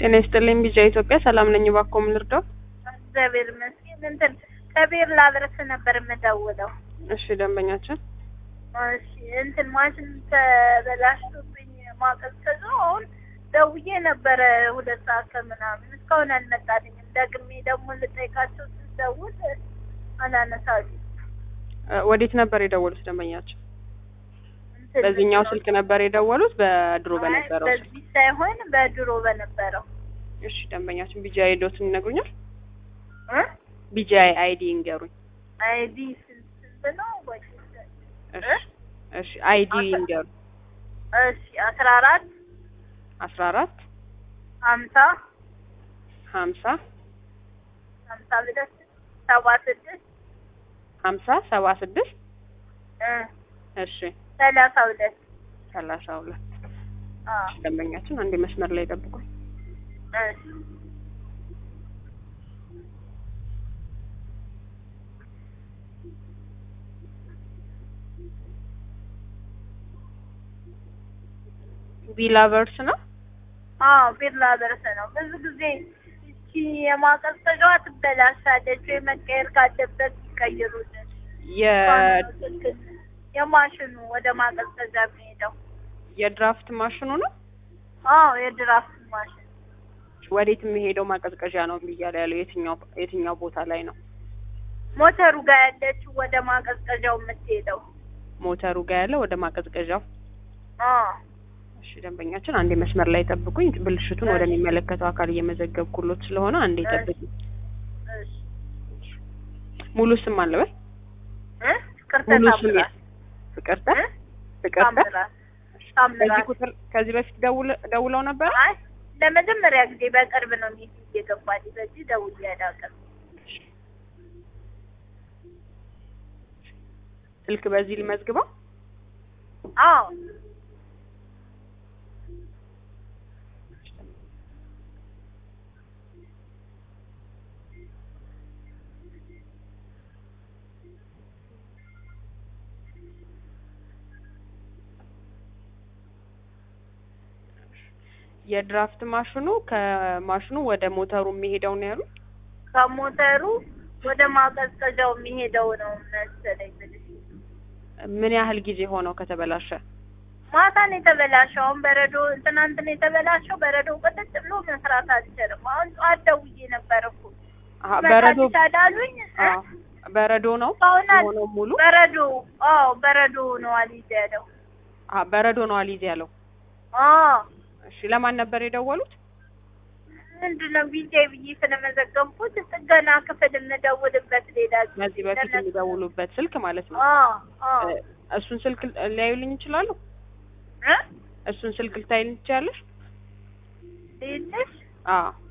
ጤና ይስጥልኝ ቢጃ ኢትዮጵያ ሰላም ነኝ። እባክዎ ምን ልርዳው? እግዚአብሔር ይመስገን። እንትን ከቤር ላድረስ ነበር የምደውለው። እሺ ደንበኛችን እሺ እንትን ማሽን ተበላሽቶብኝ ማቀዝቀዙ አሁን ደውዬ ነበረ ሁለት ሰዓት ከምናምን እስካሁን አልመጣልኝም። ደግሜ ደግሞ ልጠይቃቸው ስደውል አላነሳልኝ። እ ወዴት ነበር የደወሉት ደንበኛችን? እንትን በዚህኛው ነው። ስልክ ነበር የደወሉት በድሮ አይ፣ በነበረው ስልክ? በዚህ ሳይሆን በድሮ በነበረው እሺ ደንበኛችን ቢጂአይ ዶትን ይነግሩኛል? እ ቢጂአይ አይዲ ይንገሩኝ። አይዲ ስንት ስንት ነው? ወይ እሺ እሺ አይዲ ይንገሩ። እሺ አስራ አራት አስራ አራት ሀምሳ ሀምሳ ሀምሳ ሁለት ሰባ ስድስት ሀምሳ ሰባ ስድስት እ እሺ ሰላሳ ሁለት ሰላሳ ሁለት አዎ እሺ ደንበኛችን አንዴ መስመር ላይ ጠብቁኝ። እሺ ቢላቨርስ ነው? አዎ ቢላ ደረሰ ነው። ብዙ ጊዜ እቺ የማቀዝቀዣዋ ትበላሻለች ወይ መቀየር ካለበት ይቀይሩልን። የ የማሽኑ ወደ ማቀዝቀዣ የሚሄደው የድራፍት ማሽኑ ነው? አዎ የድራፍት ማሽን ወዴት የሚሄደው ማቀዝቀዣ ነው እያለ ያለው የትኛው የትኛው ቦታ ላይ ነው? ሞተሩ ጋር ያለችው ወደ ማቀዝቀዣው የምትሄደው ሞተሩ ጋር ያለው ወደ ማቀዝቀዣው። አዎ እሺ ደንበኛችን አንዴ መስመር ላይ ጠብቁኝ። ብልሽቱን ወደሚመለከተው አካል እየመዘገብኩሎት ስለሆነ አንዴ ጠብቁኝ። እሺ ሙሉ ስም አለበት? እ ፍቅርተ ሙሉ ስም ታምራት ፍቅርተ እ ፍቅርተ። ታምራት በዚህ ታምራት ቁጥር ከዚህ በፊት ደውለ- ደውለው ነበር? አይ ለመጀመሪያ ጊዜ በቅርብ ነው ሚቲንግ የገባልኝ። በዚህ ደውዬ አላውቅም። ስልክ በዚህ ልመዝግበው። አዎ የድራፍት ማሽኑ ከማሽኑ ወደ ሞተሩ የሚሄደው ነው ያሉት? ከሞተሩ ወደ ማቀዝቀዣው የሚሄደው ነው መሰለኝ ብልሽ ምን ያህል ጊዜ ሆነው ከተበላሸ? ማታ ነው የተበላሸው። አሁን በረዶ ትናንት ነው የተበላሸው። በረዶ ቅጥጥ ብሎ መስራት አልችልም። አሁን ጠዋት ደውዬ ነበር እኮ አሀ በረዶ ይመጣልሻል አሉኝ። እ? አዎ፣ በረዶ ነው እስካሁን አል- የሆነው ሙሉ? በረዶ አዎ በረዶ ነው አልይዘ ያለው። አሀ በረዶ ነው አልይዝ ያለው። አዎ እሺ ለማን ነበር የደወሉት? ምንድን ነው ቢጄ ብዬ ስለመዘገብኩት ጥገና ክፍል የምደውልበት ሌላ ጊዜ ከዚህ በፊት ለነሱ- የሚደውሉበት ስልክ ማለት ነው። አዎ አዎ እ፣ እሱን ስልክ ሊያዩልኝ ይችላሉ? እ እሱን ስልክ ልታይልኝ ትችያለሽ? ትይልሽ አዎ